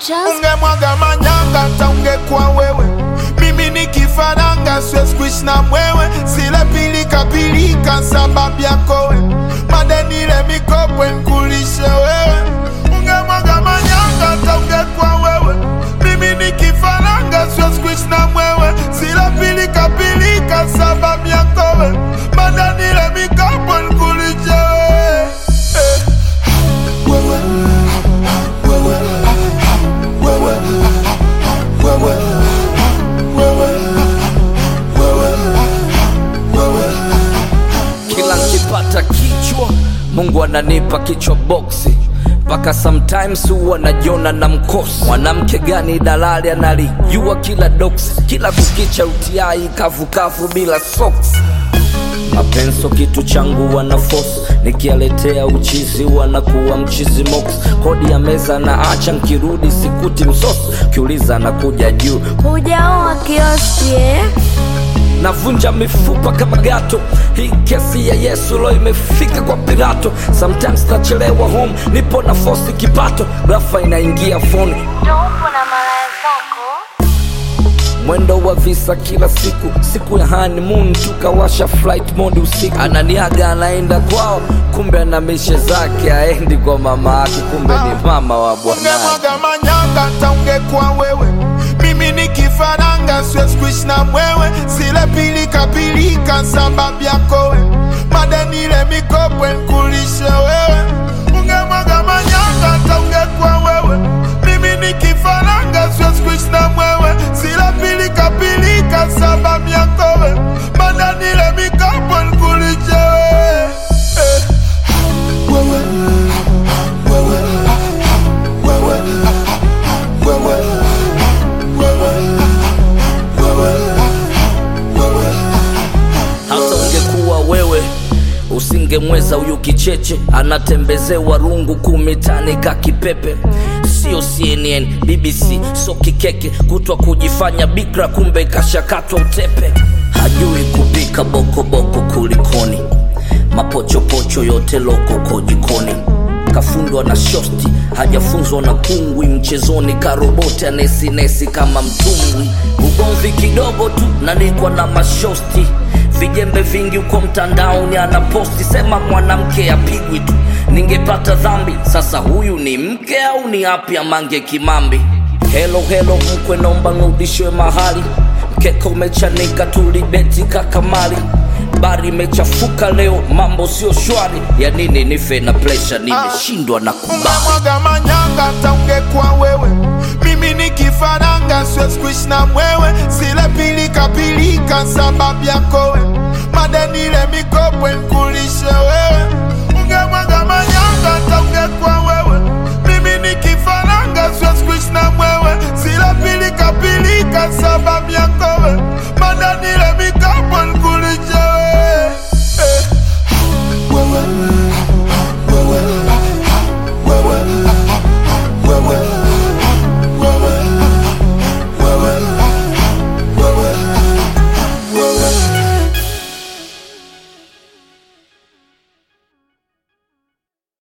Just ungemwaga manyanga hata ungekuwa wewe mimi ni kifaranga siwezi kuishi na mwewe zile pilika pilika sababu yako we madenile mikopo nkulishe wewe ungemwaga manyanga hata ungekuwa wewe mimi ni kifaranga siwezi kuishi na mwewe zile pilika pilika sababu yako we madenile mikopo nkulishe wewe eh. wewe wewe wewe wewe wewe wewe wewe kila nkipata kichwa mungu ananipa kichwa boksi mpaka sometimes huwa najiona na mkosi mwanamke gani dalali analijua kila doksi kila kukicha utiai kavukavu bila soksi mapenso kitu changu wana force nikialetea uchizi wanakuwa mchizi mox kodi ya meza na acha nkirudi sikuti msosi kiuliza nakuja juu hujaoa kioski eh? navunja mifupa kama gato hii kesi ya yesu lo imefika kwa pirato sometimes nachelewa home nipo na fosi kipato rafa inaingia foni Ndo upo na malaya zako mwendo wa visa kila siku siku ya honeymoon tukawasha flight mode usiku ananiaga anaenda kwao kumbe ana mishe zake aendi kwa mama yake kumbe ni mama wa bwanake ungemwaga manyanga hata ungekuwa wewe mimi ni kifaranga siwezi kuishi na mwewe zile pilika pilika sababu yako we madenile mikopo nkulishe wewe ungemwaga manyanga hata ungekuwa wewe mimi ni kifaranga siwezi kuishi na mwewe zile pilika pilika sababu yako we madenile mikopo nkulishe wewe eh. wewe wewe wewe wewe wewe wewe wewe hata ungekuwa wewe usingemweza huyu kicheche anatembezewa rungu kumitani ka kipepe sio cnn bbc so kikeke kutwa kujifanya bikra kumbe kashakatwa utepe hajui kupika bokoboko kulikoni mapochopocho yote lokoko jikoni kafundwa na shosti hajafunzwa na kungwi mchezoni karoboti anesinesi kama mtumbwi ugomvi kidogo tu nanikwa na mashosti vijembe vingi huko mtandaoni anaposti sema mwanamke apigwi tu ningepata dhambi sasa huyu ni mke au ni api amange kimambi helo helo mkwe naomba nrudishwe mahali mkeka umechanika tulibeti kakamali bari imechafuka leo mambo sio shwari ya nini nife na presha nimeshindwa na kubali ungemwaga manyanga hata ungekuwa wewe mimi ni kifaranga siwezi kuishi na mwewe zile pilika pilika sababu yako we madenile mikopo nkulishe wewe